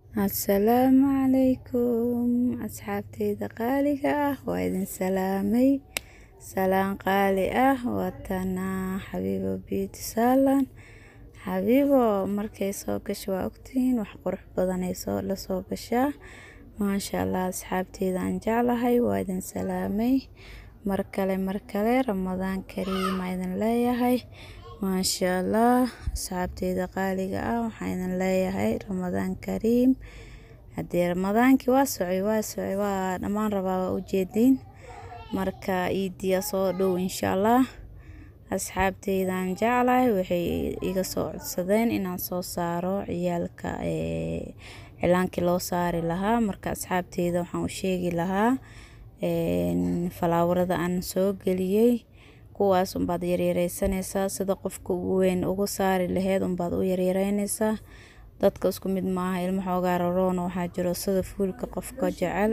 Assalaamu calaykum asxaabteyda qaaliga ah waa idin salaamay salaan qaali ah waatana xabiibo beauty salon xabiibo markay soo gasho waa ogtihiin wax qurux badan ay soo la soo gashaa maasha allah asxaabteyda aan jeclahay waa idin salaamay mar kale mar kale ramadaan kariim aa idin leeyahay maasha allah asxaabteyda qaaliga ah waxaan idin leeyahay ramadaan kariim haddii ramadaankii waa socay waa socay waa dhammaan rabaa waa ujeediin marka iidiya soo dhow insha allah asxaabteydaan jeclahay waxay iga soo codsadeen inaan soo saaro ciyaalka cilaankii loo saari lahaa marka asxaabteyda waxaan u sheegi lahaa falaawarada aan soo geliyey kuwaas unbaad yaryareysanaysaa sida qofka ugu weyn ugu saari laheyd unbaad u yaryareynaysaa dadka isku mid maaha ilmo xoogaa raroona waxaa jiro sida fuulka qofka jecel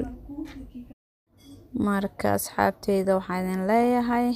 marka asxaabteyda waxaan idin leeyahay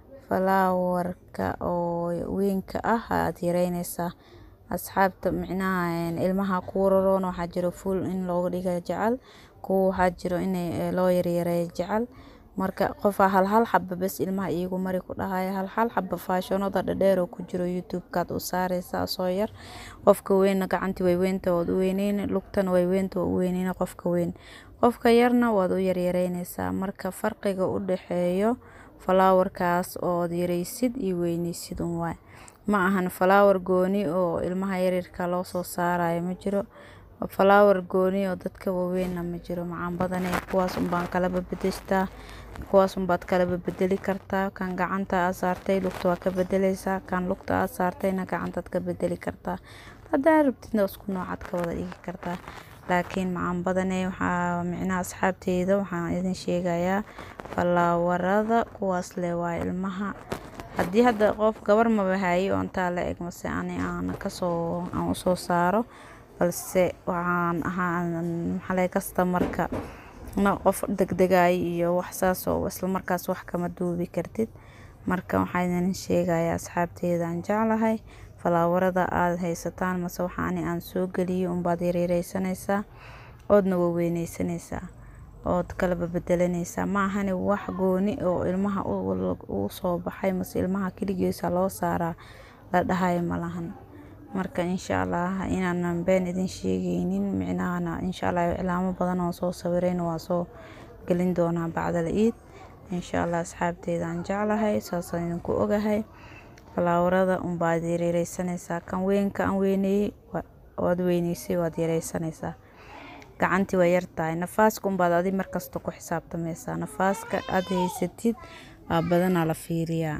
falaawarka oo weynka ah aad yareynaysaa asxaabta micnaha ilmaha kuu raroona waxaa jiro fuul in looga dhiga jecel kuwa waxaa jiro in loo yaryareeyo jecel marka qofaa hal hal xaba bes ilmaha iigu mari ku dhahaya hal hal xaba faashonada dhadheer oo ku jiro youtube-kaad u saareysaa soo yar qofka weynna gacantii way weynta waad u weyneyni lugtana way weynta waa u weyneyni qofka weyn qofka yarna waad u yaryareynaysaa marka farqiga u dhexeeyo falaawarkaas ood yareysid iyo weyneysid un waay ma ahan falaawar gooni oo ilmaha yaryarka loo soo saarayo ma jiro falaawar gooni oo dadka waaweynna ma jiro macaan badane kuwaas unbaan kala babedeshtaa kuwaas unbaad kala babedeli kartaa kan gacanta aad saartay lugta waa ka bedeleysaa kan lugta aad saartayna gacantaad ka bedeli kartaa haddaa rabtidna isku noocaad ka wada dhigi kartaa laakiin macaan badane waxaa micnaha asxaabteyda waxaan idin sheegayaa falaawarada kuwaas le waa ilmaha haddii hadda qof gabar maba haye oo intaa la eg mase ani aan kasoo aan usoo saaro balse waxaan ahaa maxaale kastamarka na qof degdegayo iyo wax saas oo isla markaas wax kama duubi kartid marka waxaan idin sheegayaa asxaabteyda aan jeclahay falaawarada aad haysataan mase waxa ani aan soo geliyo unbaad yaryareysanaysaa oodna waweyneysanaysaa ood kala babedelanaysaa ma ahani wax gooni oo ilmaha u soo baxay mase ilmaha keligiisa loo saaraa la dhahayo malahan marka insha allah inaanan been idin sheegeynin micnahana insha allah iclaamo badan oo soo sawirayna waa soo gelin doonaa bacdal iid insha allah asxaabteyda aan jeclahay saasaan idinku ogahay falaawarada unbaad yaryareysanaysaa kan weynka aan weyneeyey waad weyneysay waad yareysanaysaa gacantii waa yartahay nafaaska unbaad adi markasta ku xisaabtameysaa nafaaska aad haysatid aa badanaa la fiiriyaa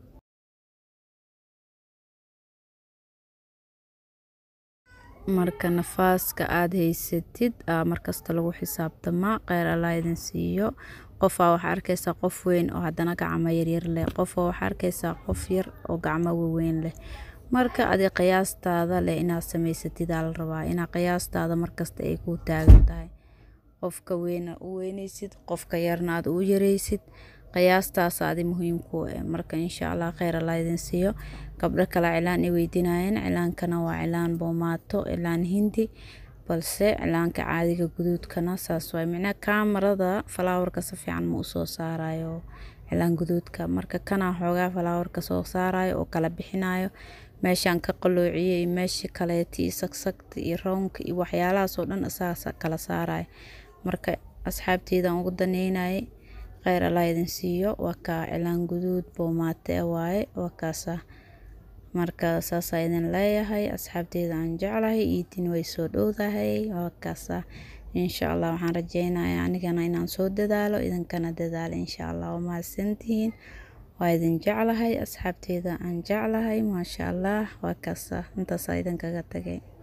marka nafaaska aad haysatid aa markasta lagu xisaabtamaa kheyr allah idin siiyo qofaa waxaa arkeysaa qof weyn oo haddana gacmo yaryar leh qofaa waxaa arkeysaa qof yar oo gacmo waweyn leh marka adi qiyaastaada leh inaad sameysatid aa la rabaa inaa qiyaastaada markasta ay kuu taagan tahay qofka weyna u weyneysid qofka yarna aad u yareysid qiyaastaas adi muhiim ku eh marka insha allah kheyr allah idin siiyo gabdho kale cilaan i weydiinayeen cilaankana waa cilaan boomaato cilaan hindi balse cilaanka caadiga guduudkana saas waay micnaha kaamarada falaawarka si fiican ma usoo saarayo cilaan guduudka marka kanaa xoogaa falaawarka soo saarayo oo kala bixinayo meeshaan ka qaloociyey iyo meesha kaleeta iyo sagsagta iyo rownka iyo waxyaalahaasoo dhan isagaas kala saarayo marka asxaabteydan ugu daneynayay kheyr allah idin siiyo waa kaa cilaan guduud boomaate waaye waa kaasa marka saasaa idin leeyahay asxaabteyda aan jeclahay iidin way soo dhowdahay waa kaasa insha allah waxaan rajeynayaa anigana inaan soo dadaalo idinkana dadaalo insha allah waa mahadsantihiin waa idin jeclahay asxaabteyda aan jeclahay maasha allah waa kaasa intaasaa idinkaga tagay